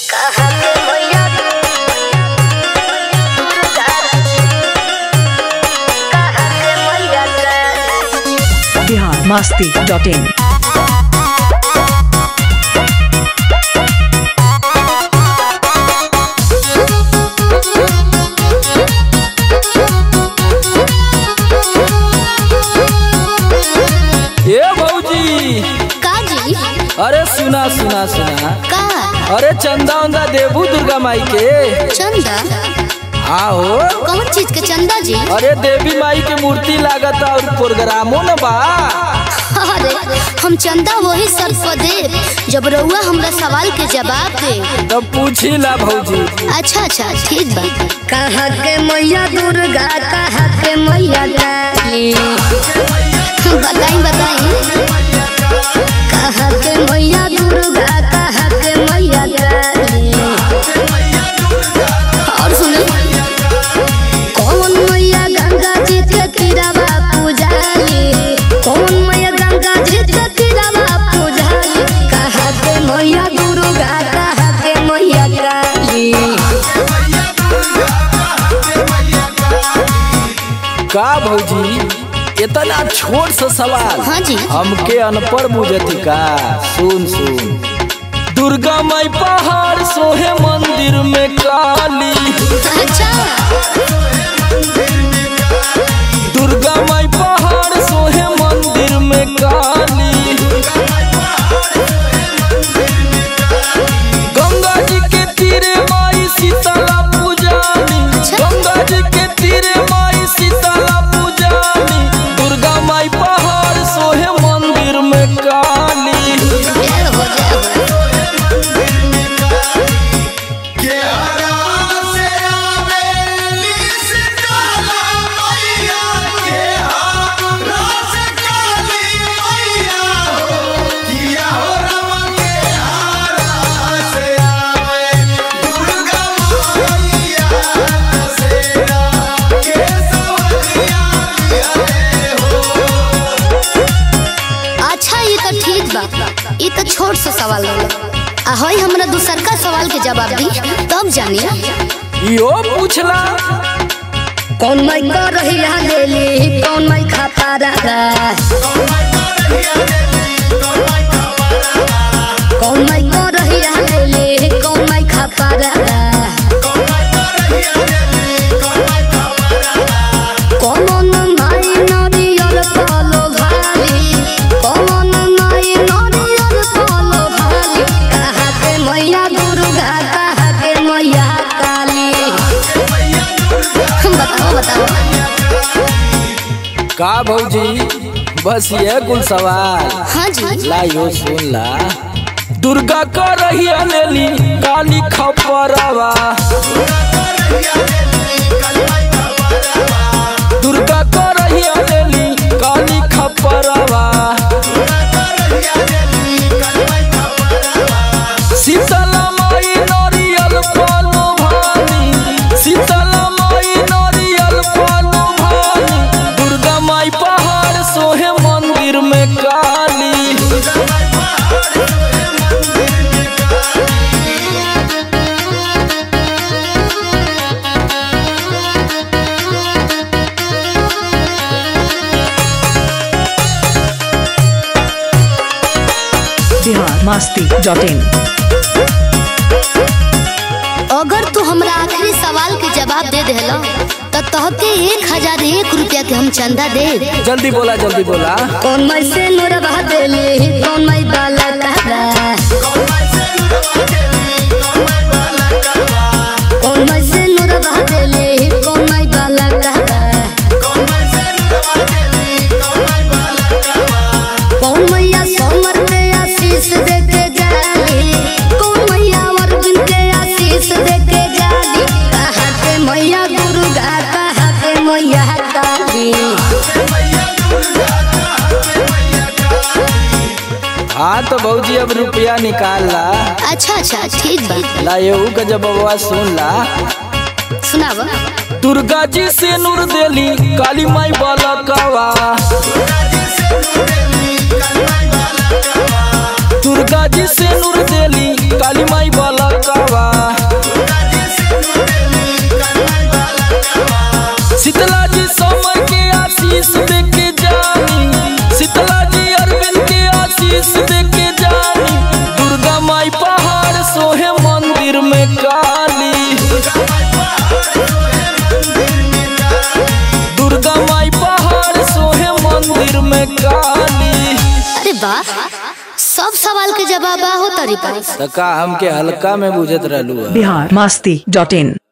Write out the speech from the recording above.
Bihar Masti dot in ए भौजी का जी अरे सुना सुना सुना का अरे चंदा उंदा देबू दुर्गा माई के चंदा आओ कौन चीज के चंदा जी अरे देवी माई के मूर्ति लागत और प्रोग्रामो न बा अरे हम चंदा वही सब को देब जब रउआ हमरा सवाल के जवाब दे तब पूछी ला भौजी अच्छा अच्छा ठीक बा कहाँ के मैया दुर्गा कहाँ के मैया काली बताई बताई कहाँ के मैया दुर्गा कहाँ के मैया काली और सुनो कौन मैया गंगा जी के तीरवा पूजाली कौन मैया गंगा जी के तीरवा पूजाली कहाँ के मैया दुर्गा कहाँ के मैया काली का भौजी इतना छोट सा सवाल हाँ जी हमके अनपढ़ बुझती का सुन सुन दुर्गा माई पहाड़ सोहे मंदिर में काली अच्छा दुर्गा माई पहाड़ सोहे मंदिर में काली गंगा जी के तीरे माई शीतला पूजानी गंगा जी के तीरे माई शीतला पूजानी दुर्गा माई पहाड़ सोहे मंदिर में काली ढेर हो जाए अच्छा ये तो ठीक बा ये तो छोट सा सवाल होला आ हई हमरा दूसर का सवाल के जवाब दी तब जानी यो पूछला कौन माई कर रही लेली कौन माई खाता रहा कौन माई कर रही लेली कौन माई खाता रहा कौन माई नरियल फलो भाली कौन माई नरियल फलो भाली कहाँ के मैया दुर्गा कहाँ के मैया काली बताओ बताओ का भौजी बस ये कुल सवाल हाँ जी ला यो सुन ला दुर्गा का रही अनेली काली खपरवा दुर्गा का रही अनेली काली खपरवा शीतला माई नरियल पालो भानी शीतला माई नरियल पालो भानी दुर्गा माई पहाड़ सोहे मंदिर में काली बिहार मस्ती डॉट इन अगर तू हमरा आखिरी सवाल के जवाब दे देला तो तहके एक हजार एक रुपया के हम चंदा दे जल्दी बोला जल्दी बोला कौन माई से नूर बहादेली कौन माई बाला कहरा कौन माई से नूर बहादेली कौन माई बाला कहरा कौन मैया सोमर के आशीष दे के जाली कौन मैया अर्जुन के आशीष दे के जाली कहाँ के मैया दुर्गा कहाँ के मैया काली हाँ तो भौजी अब रुपया निकाल ला अच्छा अच्छा ठीक बा ला यू का जब बबुआ सुन ला सुनावा दुर्गा जी से नूर देली काली माई बालकवा दुर्गा जी से नूर देली काली माई बालकवा मंदिर में काली दुर्गा माई पहाड़ सोहे मंदिर में काली अरे वाह सब सवाल के जवाब हो तारी पास तका हमके हल्का में बुझत रहलू बिहार मस्ती डॉट इन